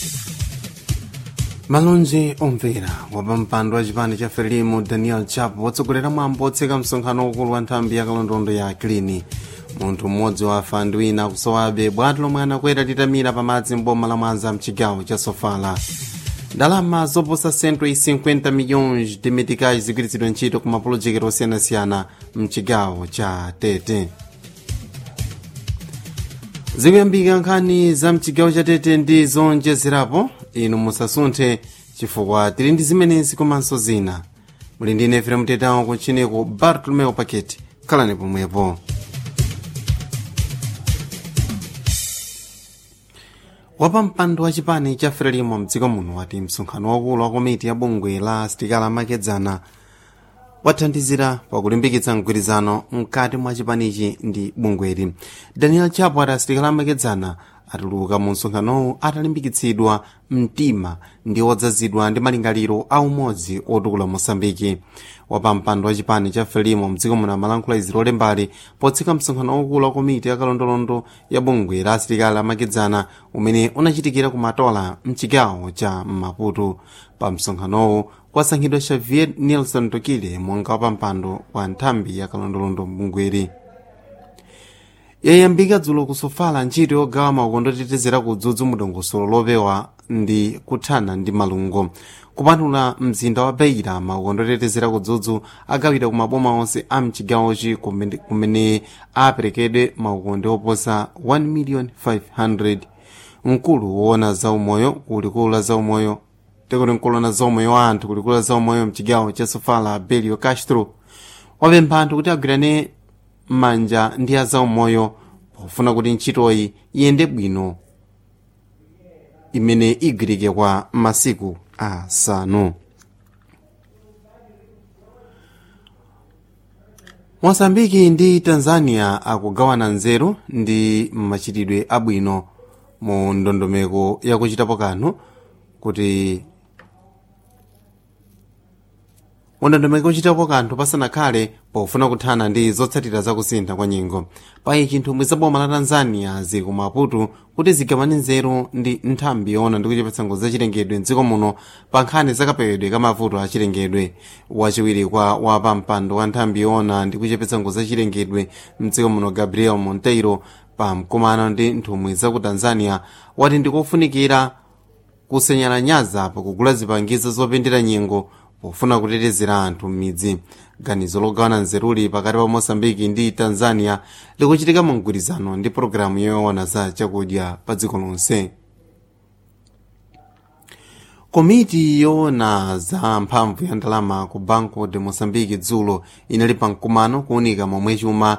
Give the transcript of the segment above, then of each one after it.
malonje omvera wapampando wa chipani cha frelimu daniel chapo watsogolera mwambo wotseka msonkhano waukulu wa nthambi ya kalondolondo ya klini munthu mmodzi wafa ndi wina akusowabe bwato lomwe anakwera litamira pamadzi mboma la mwanza mchigawo cha sofala ndalama zoposa 150 milhões de meticais zigwiritsidwa ntchito ku mapulojekiti osiyanasiyana mchigawo cha tete zikuyambika nkhani za mchigawo cha tete ndi zonjezerapo inu musasunthe chifukwa tili ndi zimenezi komanso zina muli ndi nefere mtetawo kuntchiniko bartolomeo paketi khalani pomwepo wapampando wa chipani cha frelimo mdziko muno wati msonkhano wakulu wa komiti ya bungwe la asitikali amakedzana wathandizira pakulimbikitsa mgwirizano mkati mwa chipanichi ndi bungweli daniel chapo ati asitikali amakedzana atuluka mu msonkhanowu atalimbikitsidwa mtima ndi odzazidwa ndi malingaliro a umodzi otukula mosambiki wapampando wa chipani cha frelimo mdziko muno amalankhula izi lolembali potseka msonkhano waukulu wa komiti ya kalondolondo ya bungwe la asitikali amakedzana umene unachitikira ku matola mchigawo cha maputo pa msonkhanowu kwasankhidwa xavier nelson tokile monga wapampando wa nthambi ya kalondolondo mbungweri yayambika dzulo kusofala ntchito yogawa makondo otetezera kudzudzu mudongosolo lopewa ndi kuthana ndi malungo kupatula mzinda wa beira makondo otetezera kudzudzu agawidwa ku maboma onse a mchigawochi kumene aperekedwe maukonde oposa 1,500,000 mkulu woona zaumoyo kulikulu la zaumoyo tekuti mkulu na zaumoyo wa anthu kulikulu la zaumoyo mchigawo cha sofala belio castro wapempha anthu kuti agwirane manja ndi azaumoyo pofuna kuti ntchitoyi iyende bwino imene igwirike kwa masiku asanu mosambiki ndi tanzania akugawana nzeru ndi machitidwe abwino mu ndondomeko yakuchitapo kanthu kuti undondomeko uchitapo kanthu pasanakhale pofuna kuthana ndi zotsatira zakusintha kwa nyengo payi chinthumwi za boma la tanzania ziku maputo kuti zigawane nzeru ndi nthambi yoona ndi kuchepetsa ngozi zachilengedwe mdziko muno pa nkhani zakapewedwe ka mavuto achilengedwe wachiwiri kwa wapampando wa nthambi yoona ndi kuchepetsa ngozi zachilengedwe mdziko muno gabriel monteiro pa mkumano ndi nthumwi za ku tanzania wati ndikofunikira kusenyera nyaza pakugula zipangizo zopendera nyengo pofuna kutetezera anthu m'midzi ganizo logawana nzeruli pakati pa mosambiki ndi tanzania likuchitika mu mgwirizano ndi pologalamu yoona za chakudya pa dziko lonse komiti yoona za mphamvu ya ndalama ku banco de mosambiki dzulo inali pa mkumano kuunika momwe chuma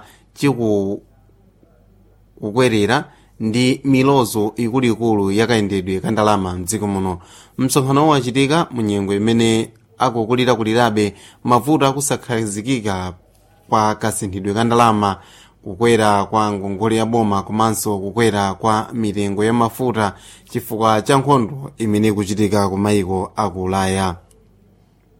chikukwerera ndi milozo ikuluikulu yakayendedwe ka ndalama mdziko muno msonkhanowo wachitika mu nyengo imene akukulirakulirabe mavuto akusakhazikika kwa kasinthidwe ka ndalama kukwera kwa ngongole ya boma komanso kukwera kwa mitengo ya mafuta chifukwa cha nkhondo imene ikuchitika ku maiko aku ulaya